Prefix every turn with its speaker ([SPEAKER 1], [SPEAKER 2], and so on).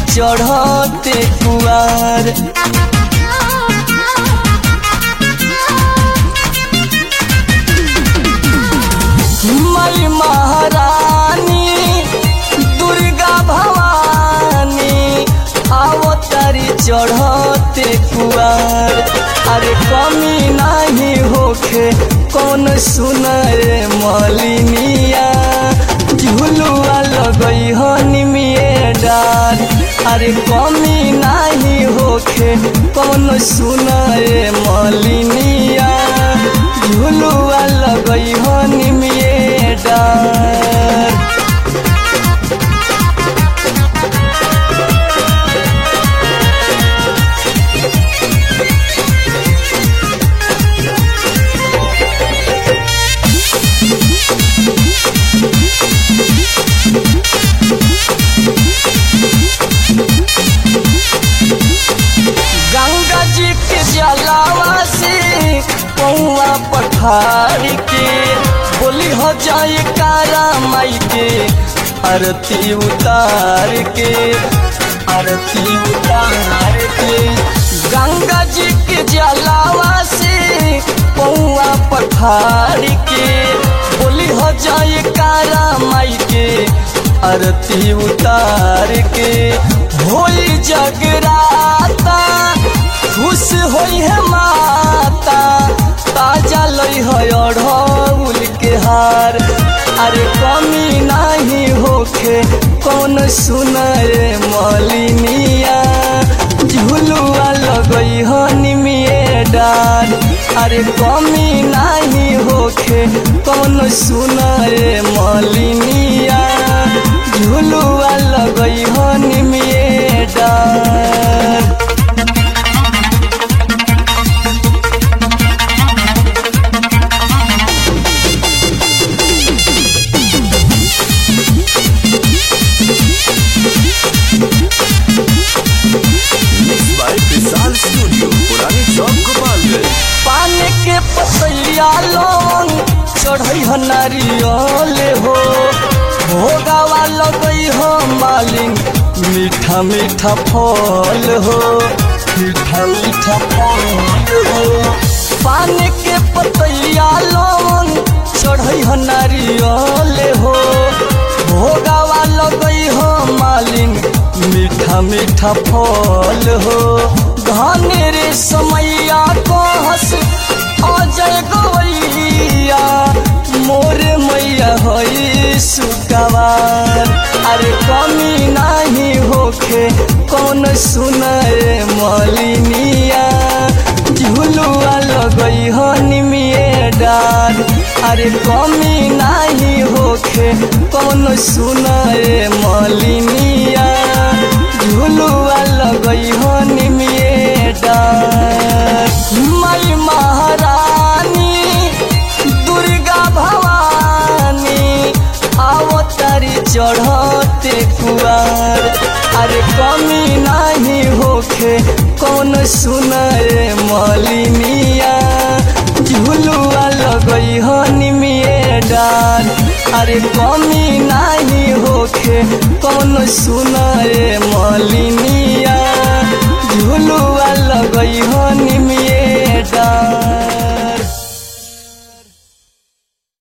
[SPEAKER 1] चढ़ते कुआर मई महारानी दुर्गा भवानी आवतारी चढ़ते कुआर अरे कमी नहीं होखे कौन सुनरे मलिनिया झुलुआ लगई हनिमिए डार अरे कमी नहीं होखे कौन सुनरे मलिनिया झुलुआ लगई हनिमिए डार गंगा जी के जलावा से पौआ पठार के बोली हो जाए कारा माई के आरती उतार के आरती उतार के गंगा जी के जलावा से पौआ पठार के बोली हो जाए कारा माई के आरती उतार के होई जगराता खुश होई है माता ताजा लई है अढ़ौल के हार अरे कमी नहीं होखे कौन सुनरे मलिनिया झुलुआ लगई हनिमिए डार अरे कमी नहीं होखे कौन सुनरे मलिनिया झुलुआ लगई हनिमिए डार
[SPEAKER 2] Mixed by Vishal Studio, पुरानी चौक गोपालगंज
[SPEAKER 1] पान के पतैया लौंग चढ़ई ह नारियल हो भोगावा लगई हो मालिन मीठा मीठा फल हो मीठा मीठा फल हो पान के पतैया लौंग चढ़ई ह नारियल हो भोगावा लगई हो मालिन मीठा मीठा फल हो धन रे समैया को हंस अजय गवैया मोरे मैया हई सुकवार अरे कमी नहीं होखे कौन सुनरे मलिनिया झुलुआ लगई हनिमिए डार अरे कमी नहीं होखे कौन सुनरे मलिनिया झुलुआ लगई हनिमिए डार मई महारानी दुर्गा भवानी आवतारी चढ़ते कुआर अरे कमी नहीं होखे कौन सुनरे मलिनिया झुलुआ लगई हनिमिए डार अरे कमी नहीं होखे कौन सुनरे मलिनिया